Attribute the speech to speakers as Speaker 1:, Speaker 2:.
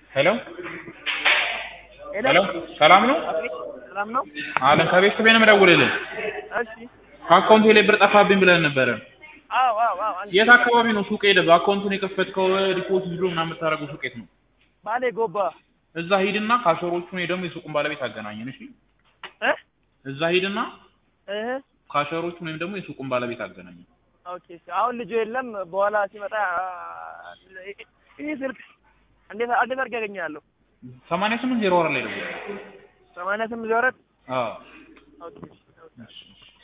Speaker 1: ሄሎ
Speaker 2: ሄሎ
Speaker 1: ሄሎ ሰላም ነው
Speaker 2: አቤት፣ ሰላም ነው?
Speaker 1: አለን ከቤት ቤት ነው የምደውልልህ
Speaker 2: እሺ።
Speaker 1: ከአካውንቴ ላይ ብር ጠፋብኝ ብለን ነበረ
Speaker 2: አዎ አዎ አዎ። አንቺ
Speaker 1: የት አካባቢ ነው ሱቅ ሄደህ በአካውንቱን የከፈትከው ዲፖዚት ብሎ ምናምን የምታደርገው ሱቅ የት ነው
Speaker 2: ባሌ ጎባ
Speaker 1: እዛ ሂድና ካሸሮቹን ወይ ደግሞ የሱቁን ባለቤት አገናኘን እሺ
Speaker 2: እ
Speaker 1: እዛ ሂድና
Speaker 2: እህ
Speaker 1: ካሸሮቹን ወይም ደግሞ የሱቁን ባለቤት አገናኘን
Speaker 2: ኦኬ። እሺ። አሁን ልጁ የለም። በኋላ ሲመጣ ይህ ስልክ እንዴት እንዴት አድርጌ ያገኛለሁ?
Speaker 1: ሰማንያ ስምንት ዜሮ አራት ላይ ደውል
Speaker 2: ሰማንያ ስምንት ዜሮ አራት
Speaker 1: አዎ
Speaker 2: ኦኬ። እሺ፣ ኦኬ።
Speaker 1: እሺ እሺ